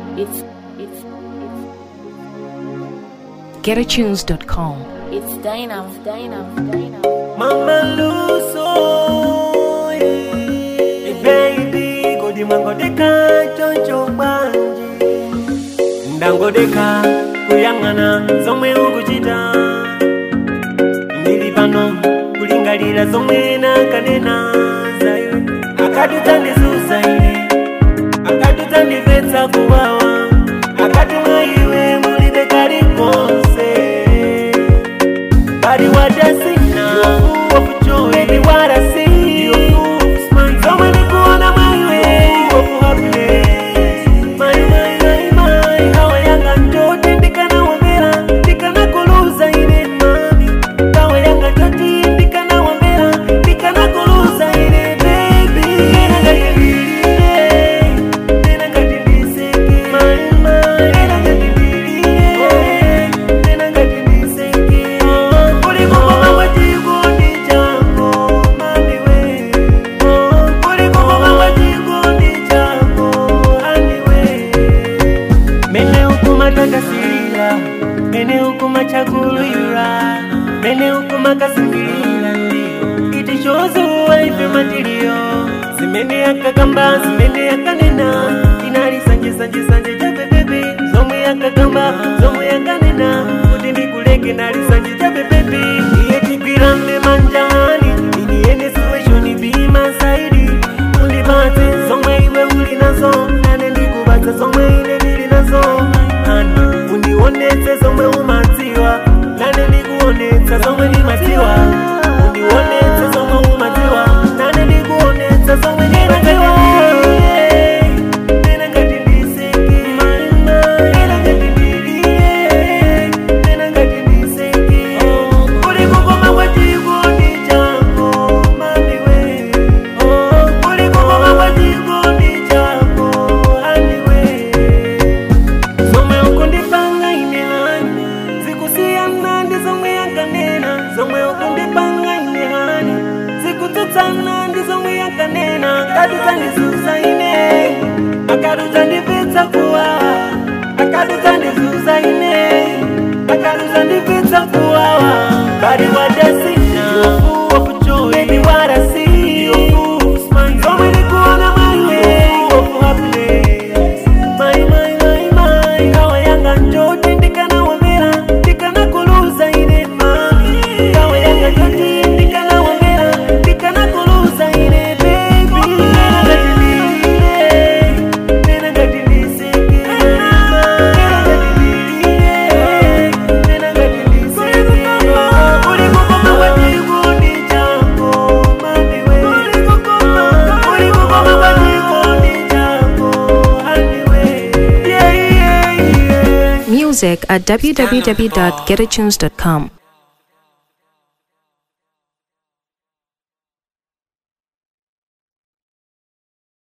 it's it's GetAtunes.com. it's dynamo dynamo dynamo Mama Luso, hey baby, kodi mangodeka choncho banji ndangodeka kuyang'ana zomwe ukuchita ndili pano kulingalira zomwe nakanena zayo akatutandisusa ine akatutandipetsa kuwawa akatumwa iwe mulibe kalikonse But what I see now, full of joy. Baby, what I see, you're full of smile. So many kuona my way, full of happiness. My, my, my, my. Kawa yanga njote, ndikana wambera, ndikana kuluza ine mami. Kawa yanga njote, ndikana wambera, ndikana kuluza ine baby. Nena ngati ndilile, nena ngati ndiseke. My, my. Nena ngati ndilile, nena ngati ndiseke. Kuliko mama chikondi chako, mami we. Kuliko mama chikondi chako, hani we. Mene ukuma takasirira, mene ukuma chakulira, mene ukuma kasingirira ndiyo. Iti shozuwa ife matilio, zimene akagamba, zimene akanena, inali sanje sanje sanje chape baby. Zomwe akagamba, zomwe akanena, kuti ndikuleke nali sanje chape baby. Iye tigwirane manjani, iniye situation be my side. Undipatse zomwe iwe uli nazo, nane ndikubatsa zomwe ine ndili nazo. Ani undionetse zomwe umadziwa, nane ndikuonetsa zomwe ndimadziwa. Undionetse zomwe umadziwa, nane ndikuonetsa zomwe ndimadziwa. Nena ngati ndiseke, nena ngati ndiliye, nena ngati ndiseke. Uli kukoma kwa chikondi chako, mami we. Uli kukoma kwa chikondi chako, hani we. Zomwe ukundipanga ine hani zikusiyana ndi zomwe yakanena zomwe ukundipanga ine hani zikutsutsana ndi zomwe yakanena akatudzandisusa ine akatudzandipitsa kuwawa akatudzandisusa ine akatudzandipitsa kuwawa bari wadasina Baby, what I see, you're full of smile. Zomwe ndikuona my way, full of happiness. My, my, my, my. Kawa yanga njote ndikana wamera ndikana kuluza ine mami kawa yanga njote ndikana wamera ndikana kuluza ine baby nena ngati ndilile nena ngati ndiseke nena ngati ndilile nena ngati ndiseke uli kukoma kwa chikondi chako mami we uli kukoma uli kukoma kwa chikondi chako hani we yeah yeah yeah Music at www.getatunes.com.